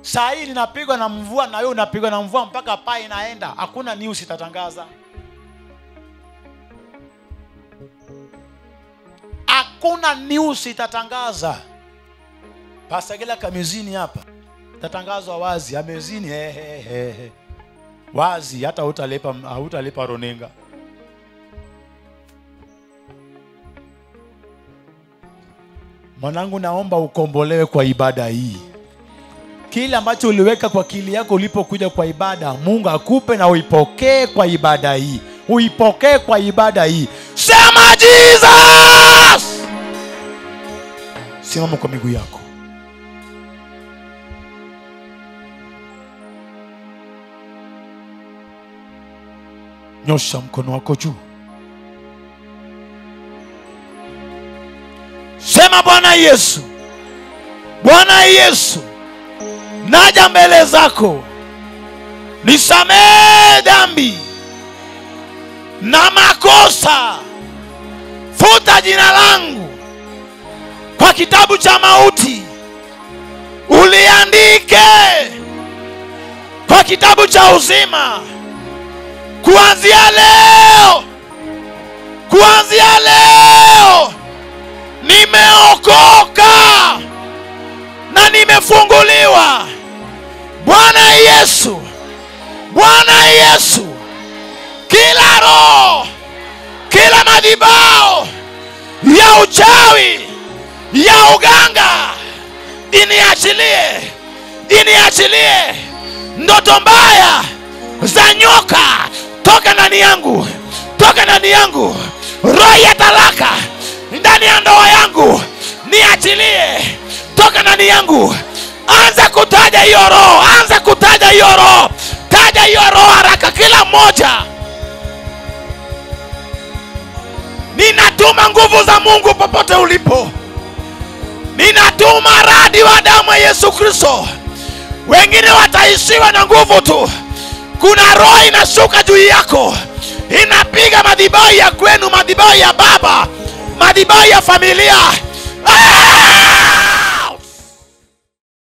saa hii linapigwa na mvua na wewe unapigwa na mvua mpaka paa inaenda hakuna news itatangaza hakuna news itatangaza pasagela kamezini hapa itatangazwa wazi amezini he, he, he, he. wazi hata hautalipa hautalipa runinga mwanangu naomba ukombolewe kwa ibada hii kile ambacho uliweka kwa akili yako ulipokuja kwa ibada mungu akupe na uipokee kwa ibada hii uipokee kwa ibada hii sema jesus simama kwa miguu yako nyosha mkono wako juu sema bwana yesu bwana yesu naja mbele zako nisamehe dhambi na makosa futa jina langu kwa kitabu cha mauti uliandike kwa kitabu cha uzima kuanzia leo kuanzia leo nimeokoka na nimefunguliwa bwana yesu bwana yesu kila roho kila madhibao ya uchawi ya uganga iniachilie iniachilie ndoto mbaya za nyoka toka ndani yangu toka ndani yangu roho ya talaka ndani ya ndoa yangu niachilie toka ndani yangu anza kutaja hiyo roho anza kutaja hiyo roho taja hiyo roho haraka kila mmoja ninatuma nguvu za mungu popote ulipo ninatuma radi wa damu ya yesu kristo wengine wataishiwa na nguvu tu kuna roho inashuka juu yako inapiga madhibao ya kwenu madhibao ya baba madhibao ya familia ah!